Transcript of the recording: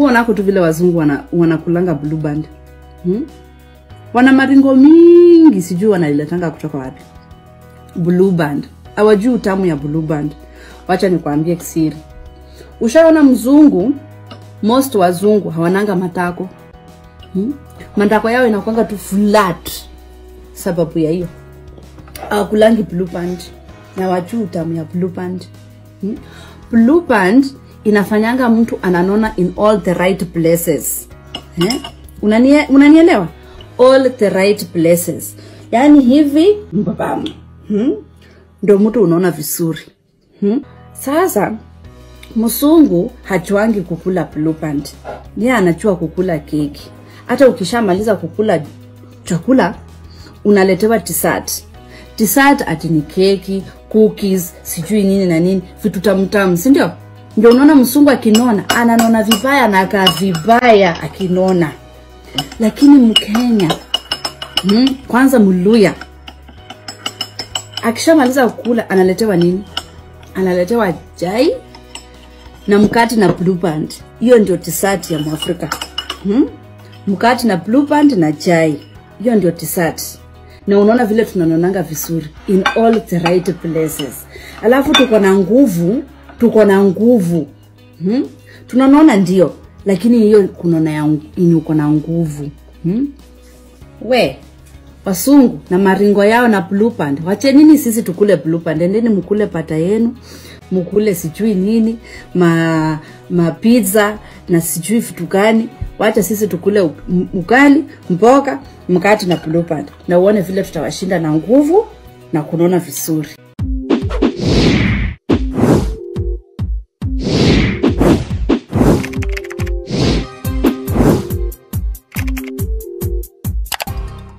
ushauonako tu vile wazungu wana, wanakulanga blue band hmm? wana maringo mingi sijui wanailetanga kutoka wapi blue band awajui utamu ya blue band wacha nikwambie kisiri ushaona mzungu most wazungu hawananga matako hmm? matako yao inakwanga tu flat sababu ya hiyo awakulangi blue band na wajuu utamu ya blue band hmm? blue band inafanyanga mtu ananona in all the right places eh? Unanie, unanielewa all the right places yaani hivi mbabam hmm? ndo mtu unaona vizuri hmm? sasa msungu hachuangi kukula blue band ye anachua kukula keki hata ukishamaliza kukula chakula unaletewa tisat tisat ati ni keki cookies sijui nini na nini vitu tamtamu sindio ndio unaona msungu akinona ananona vibaya na akaa vibaya akinona lakini mkenya hmm, kwanza mluya akishamaliza kukula analetewa nini analetewa chai na mkati na blue band hiyo ndio tisati ya mwafrika hmm? mkati na blue band na chai hiyo ndio tisati na unaona vile tunanonanga vizuri in all the right places alafu tuko na nguvu tuko na nguvu hmm? tunanona ndio lakini hiyo kunona yenye uko na nguvu hmm? we wasungu na maringo yao na blue band wachenini sisi tukule blue band endeni mkule pata yenu mkule sijui nini ma mapizza na sijui vitu gani wacha sisi tukule u- m- ugali mboga mkati na blue band na uone vile tutawashinda na nguvu na kunona vizuri